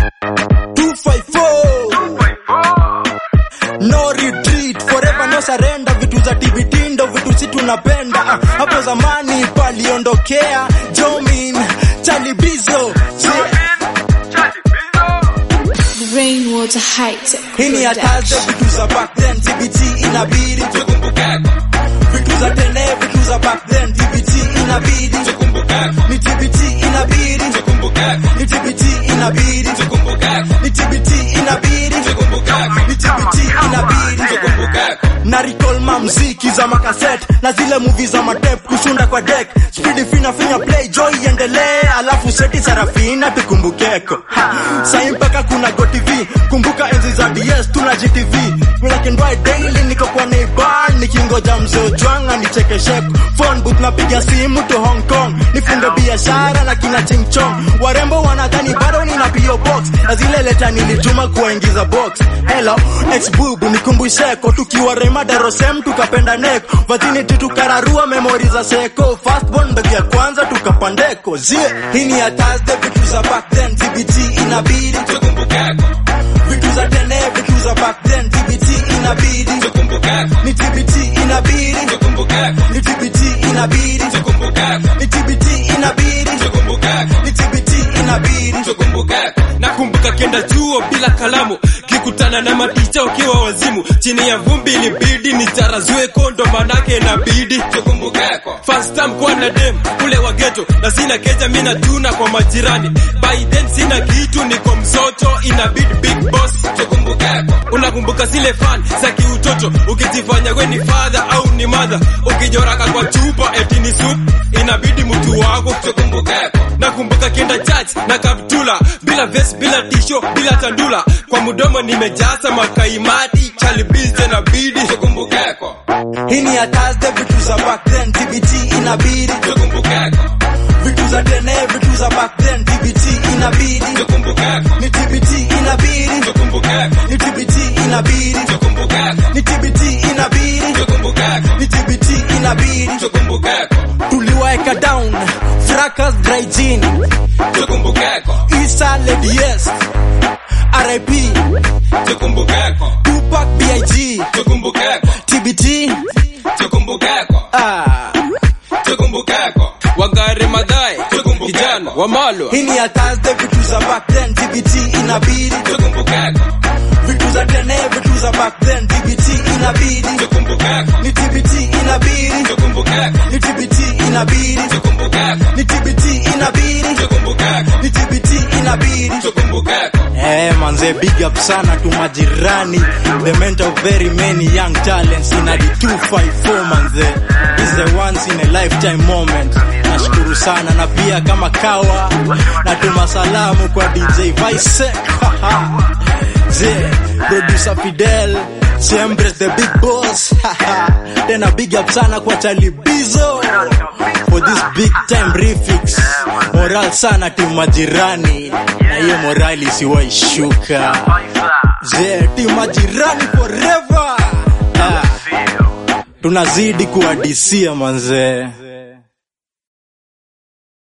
254 no retreat forever no surrender vitu za tibitindo vitu si tunapenda Ah, hapo zamani paliondokea jomin chalibizo Rainwater Heights. hii ni hataze vitu za back then tbt inabidi vitu za tene vitu za back then tbt inabidi ni tbt inabidi ni tbt inabidi ni tbt inabidi ni tbt inabidi na recall mamziki za makaset na zile movie za matep kushunda kwa deck speed fina finya play joy iendelee alafu seti sarafina tukumbukeko Ha, sai mpaka kuna go tv kumbuka enzi za ds tuna gtv black and white daily niko kwa neighbor nikingoja mzee ojwanga nichekesheko phone booth napiga simu to hong kong nifunge biashara na kina chingchong warembo wanadhani bado nina pio box na zile leta nilituma kuwaingiza box hello ex bubu nikumbusheko tukiwa rema darosem tukapenda neko virginity tukararua memori za seko firstborn mbegu ya kwanza tukapandeko zie hii ni ya Thursday vitu za back then tbt inabidi vitu za tene vitu za back then tbt inabidi ni tbt inabidi ni tbt inabidi ni tbt inabidi ni tbt inabidi nakumbuka kenda chuo bila kalamu kikutana na maticha ukiwa wazimu chini ya vumbi ilibidi nicharazue kondo manake inabidi first time kuwa na dem kule wageto na sina keja mina tuna kwa majirani by then sina kitu niko msoto inabidi big boss unakumbuka zile fan za kiutoto ukijifanya we ni father au ni mother ukijoraka kwa chupa eti ni soup inabidi mtu wako nakumbuka kienda church na kaptula bila vest bila tisho bila tandula kwa mdomo nimejaza makaimati chalibize na bidi hii ni ya Thursday vitu za back then tbt inabidi vitu za tene vitu za back then tbt inabidi ni tbt inabidi ni tbt inabidi ni tbt inabidi ni tbt inabidi tuliwaeka down fracas dry gin isa lady yes rip tupac big tbt ah wagare madhae kijana wamalo hii ni ya Thursday vitu za back then tbt inabidi vitu za tene vitu za back then tbt inabidi ni tbt inabidi ni tbt inabidi ni tbt inabidi ni tbt inabidi Eh, manze big up sana tu majirani the mentor of very many young talents in the 254 manze is the once in a lifetime moment nashukuru sana na pia kama kawa natuma salamu kwa DJ Vice je producer Fidel siempre the big boss tena big up sana kwa Chalibizo for this big time refix moral sana timu majirani na hiyo morali isiwaishuka je timu majirani forever ah, tunazidi kuadisia manzee